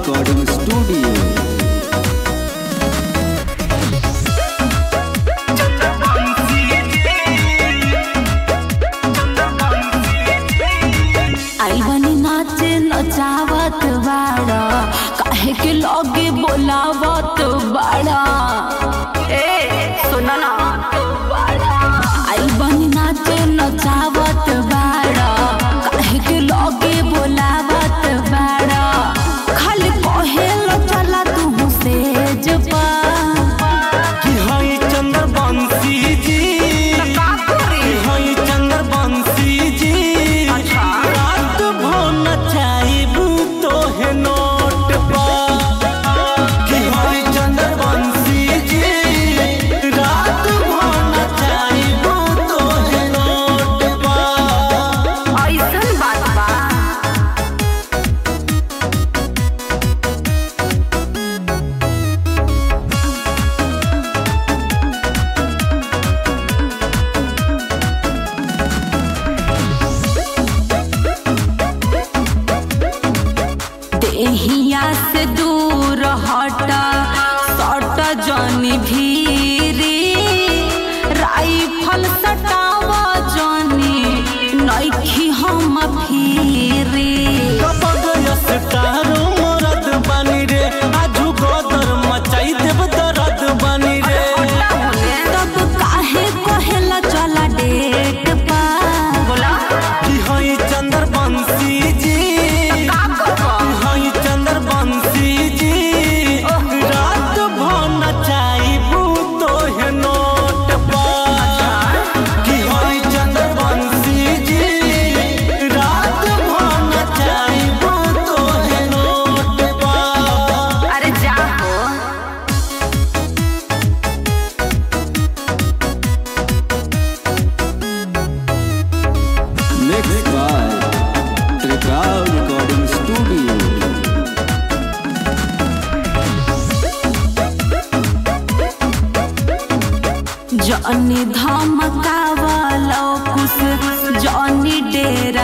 recording studio. आई बनी नाचे नचावत बाड़ा काहे के लगे बोलावत बाड़ा ए सुना ना आई बनी नाचे नचावत बाड़ा काहे के लगे बोलावत बाड़ा खाली कहेलो चला तू सेज पा कि हई चंद्र बंसी जी कि हई चंद्र बंसी जी रात भो नचाइबू तोहे नोट पर कि हई चंद्र बंसी जी रात भो नचाइबू तोहे नोट पर ऐसन बात बा देहिया से दूर हटा सट जनी भीरी राइफल सटावा जनी नइखी हम फिरी कपगयस तारो मरद बानी रे आजू गोदर मचाई देव दरद बानी रे तब काहे कहेला चला डेट पा बोला कि हई चंद्र बंसी जी कि हई चंद्र बंसी जी रात भो नचाइबू तोहे नोट पर कि हई चंद्र बंसी जी रात भो नचाइबू तोहे नोट पर अरे जा हो Mixed by Trikal Recording Studio. Johnny धमकावलो कुछ जॉनी डेरा